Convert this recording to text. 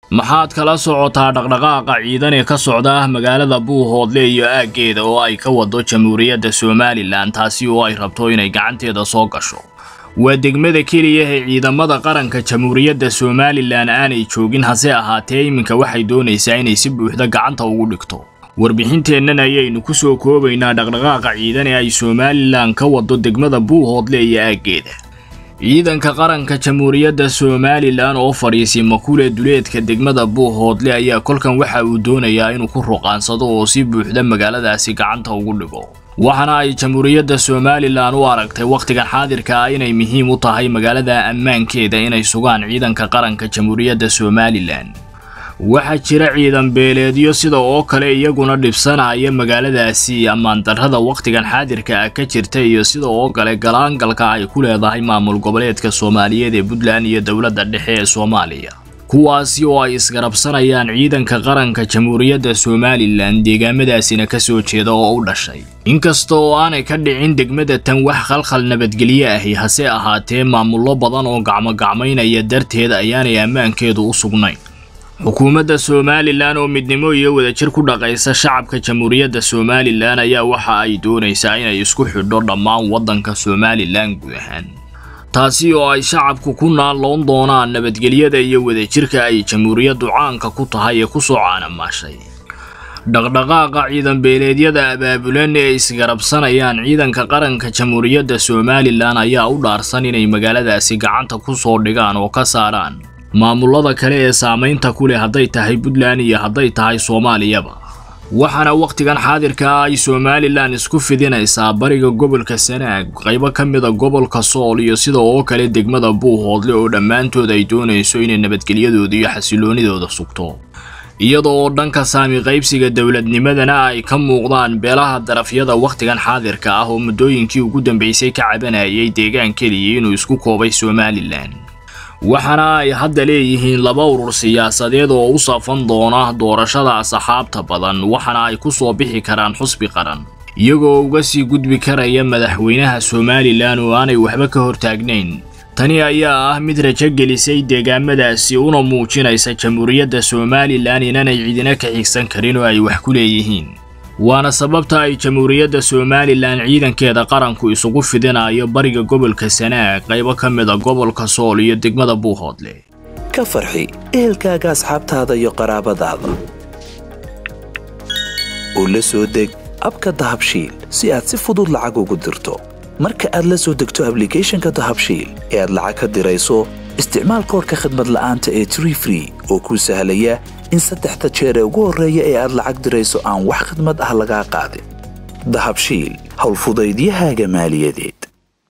maxaad kala socotaa dhaqdhaqaaqa ciidan ee ka socda magaalada buuhoodle iyo aaggeeda oo ay ka wado jamhuuriyadda somalilan taasi oo ay rabto inay gacanteeda soo gasho waa degmada keliya ee ciidamada qaranka jamhuuriyadda somalilan aanay joogin hase ahaatee iminka waxay doonaysaa inay si buuxda gacanta ugu dhigto warbixinteennan ayaynu ku soo koobaynaa dhaqdhaqaaqa ciidan ee ay somalilan ka wado degmada buuhoodle iyo aaggeeda ciidanka qaranka jamhuuriyadda somalilan oo fadhiisay makule duleedka degmada buuhoodle ayaa kolkan waxa uu doonayaa inuu ku ruqaansado oo si buuxda magaaladaasi gacanta ugu dhigo waxaana ay jamhuuriyadda somalilan u aragtay wakhtigan xaadirka ah inay muhiim u tahay magaalada ammaankeeda inay sugaan ciidanka qaranka jamhuuriyadda somalilan waxaa jira ciidan beeleedyo sida oo kale iyaguna dhibsanaya magaaladaasi ammaandarrada wakhtigan xaadirka ah ka jirta iyo sida oo kale galaangalka ay ku leedahay maamul goboleedka soomaaliyeed ee puntland iyo dowladda dhexe ee soomaaliya kuwaasi oo ay isgarabsanayaan ciidanka qaranka jamhuuriyadda somalilan deegaamadaasina ka soo jeeda oo u dhashay inkasta oo aanay ka dhicin degmada tan wax khalkhal nabadgelyo ahi hase ahaatee maamullo badan oo gacmogacmaynaya darteed ayaanay ammaankeedu u sugnayn xukuumadda somalilan oo midnimo iyo wadajir ku dhaqaysa shacabka jamhuuriyadda somalilan ayaa waxa ay doonaysaa inay isku xidho dhammaan waddanka somalilan guud ahaan taasi oo ay shacabku ku naalloon doonaan nabadgelyada iyo wadajirka ay jamhuuriyaddu caanka ku tahay ee ku soo caanamaashay dhaqdhaqaaqa ciidan beeleedyada abaabulan ee isgarabsanayaan ciidanka qaranka jamhuuriyadda somalilan ayaa u dhaarsan inay magaaladaasi gacanta ku soo dhigaan oo ka saaraan maamullada kale ee saamaynta ku leh hadday tahay puntland iyo hadday tahay soomaaliyaba waxaana wakhtigan xaadirka ah ay somalilan isku fidinaysaa bariga gobolka sanaag qaybo ka mida gobolka sool iyo sida oo kale degmada buuhoodle oo dhammaantood ay doonayso inay nabadgelyadooda iyo xasiloonidooda sugto iyada oo dhanka saami qaybsiga dowladnimadana ay ka muuqdaan beelaha darafyada wakhtigan xaadirka ah oo muddooyinkii ugu dambeysay ka cabanayay deegaan keliya inuu isku koobay somalilan waxaana ay hadda leeyihiin laba urur siyaasadeed oo u safan doona doorashada asxaabta badan waxaana ay ku soo bixi karaan xusbi qaran iyagoo uga sii gudbi karaya madaxweynaha somalilan oo aanay waxba ka hortaagnayn tani ayaa ah mid rajo gelisay deegaamadaasi una muujinaysa jamhuuriyadda somalilan inaanay cidina ka xigsan karin oo ay wax ku leeyihiin waana sababta ay jamhuuriyadda somalilan ciidankeeda qaranku isugu fidinayo bariga gobolka sanaag qaybo ka mida gobolka sool iyo degmada buuhoodle ka farxi ehelkaaga asxaabtaada iyo qaraabadaada oo la soo deg abka dahabshiil si aad si fudud lacag ugu dirto marka aad la soo degto ablicathonka dahabshiil ee aad lacag ka dirayso isticmaal koorka khadmad la'aanta ee tree free oo kuu sahlaya in saddexda jeer ee ugu horreeya ee aad lacag dirayso aan wax khidmad ah lagaa qaadin dahabshiil howlfudaydiyahaaga maaliyadeed